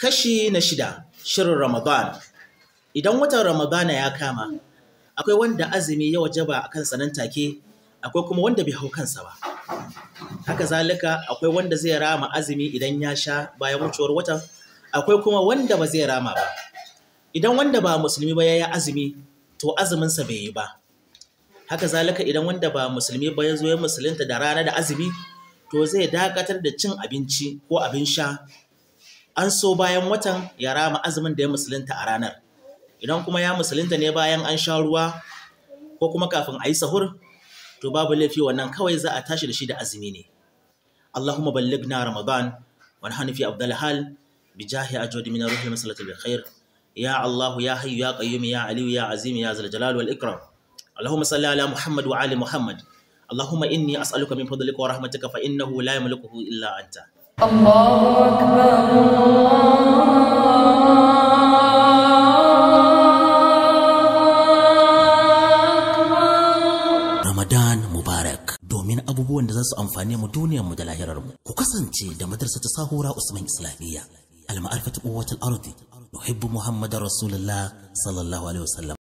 Kashi na shida, shirin Ramadan. Idan watan Ramadana ya kama, akwai wanda azumi ya wajaba a kansa nan take, akwai kuma wanda bai hau kansa ba. Haka zalika akwai wanda zai rama azumi idan ya sha bayan wucewar watan, akwai kuma wanda ba zai rama ba. Idan wanda ba musulmi ba ya yi azumi, to azuminsa bai yi ba. Haka zalika idan wanda ba musulmi ba ya zo ya musulunta da rana da azumi, to zai dakatar da cin abinci ko abin sha an so bayan watan ya rama azumin da ya musulunta a ranar idan kuma ya musulunta ne bayan an sha ruwa ko kuma kafin a yi sahur to babu laifi wannan kawai za a tashi da shi da azumi ne Allahumma ballighna ramadan wa nahnu fi afdal hal bi jahi ajwadi min ruhi masalatu bil khair ya Allah ya hayyu ya qayyum ya aliyu ya azim ya zal jalal wal ikram Allahumma salli ala Muhammad wa ali Muhammad اللهم إني أسألك من فضلك ورحمتك فإنه لا يملكه إلا أنت الله أكبر Ramadan Mubarak domin abubuwan da za su amfane mu duniyar mu da lahirar mu. Ku kasance da madrasa ta Sahura Usman Islamiyya. Al-ma'arifatu quwwatul ardi. Nuhibbu Muhammadar Rasulullah sallallahu alaihi wasallam.